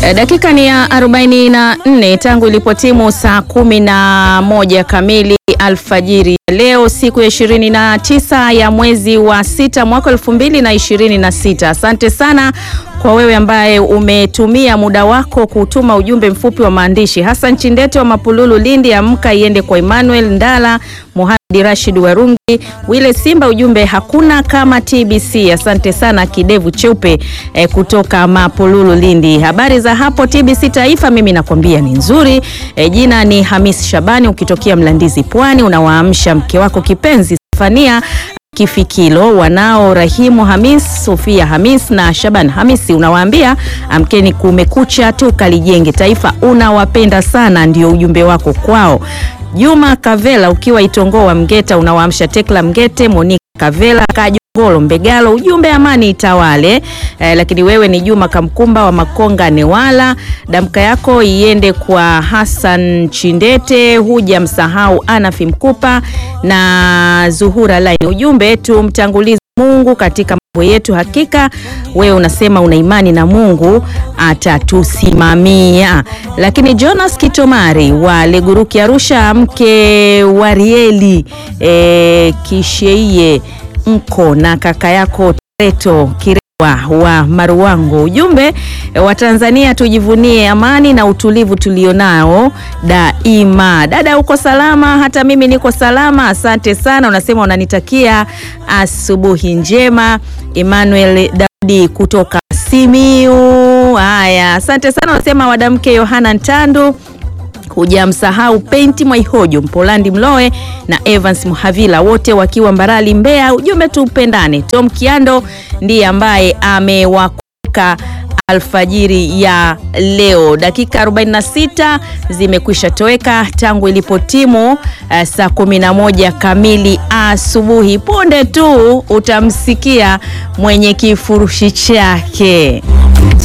E, dakika ni ya 44 tangu ilipotimu saa kumi na moja kamili alfajiri ya leo siku ya 29 ya mwezi wa sita mwaka 2026. Asante sana kwa wewe ambaye umetumia muda wako kutuma ujumbe mfupi wa maandishi. Hassan Chindete wa Mapululu Lindi, amka iende kwa Emmanuel Ndala, Muhammad Rashid Warungi, Wile Simba, ujumbe hakuna kama TBC. Asante sana kidevu cheupe eh, kutoka Mapululu Lindi. Habari za hapo TBC Taifa, mimi nakwambia ni nzuri. Eh, jina ni Hamis Shabani, ukitokea Mlandizi Pwani, unawaamsha mke wako kipenzi Stefania Kifikilo, wanao Rahimu Hamis, Sofia Hamis na Shaban Hamisi, unawaambia amkeni, kumekucha tu, kalijenge taifa, unawapenda sana, ndio ujumbe wako kwao. Juma Kavela ukiwa Itongoa Mgeta, unawaamsha Tekla Mgete, Monika Kavela Kajongolo Mbegalo, ujumbe amani itawale. Eh, lakini wewe ni Juma Kamkumba wa Makonga Newala, damka yako iende kwa Hassan Chindete, huja msahau Anafi Mkupa na Zuhura Line, ujumbe tumtangulize Mungu katika mambo yetu. Hakika wewe unasema una imani na Mungu atatusimamia. Lakini Jonas Kitomari wa Leguruki Arusha, mke wa Rieli e, Kisheie mko na kaka yako Tereto Kirewa wa Maruwango, ujumbe wa Tanzania tujivunie amani na utulivu tulionao daima. Dada uko salama? Hata mimi niko salama, asante sana. Unasema unanitakia asubuhi njema. Emmanuel Daudi kutoka Simiu. Haya, asante sana. Unasema wadamke Yohana Ntandu hujamsahau Penti Mwaihojo Mpolandi Mloe na Evans Muhavila wote wakiwa Mbarali Mbeya, ujumbe tupendane. Tom Kiando ndiye ambaye amewakuka alfajiri ya leo. Dakika 46 zimekwisha toweka tangu ilipotimu uh, saa 11 kamili asubuhi. Punde tu utamsikia mwenye kifurushi chake.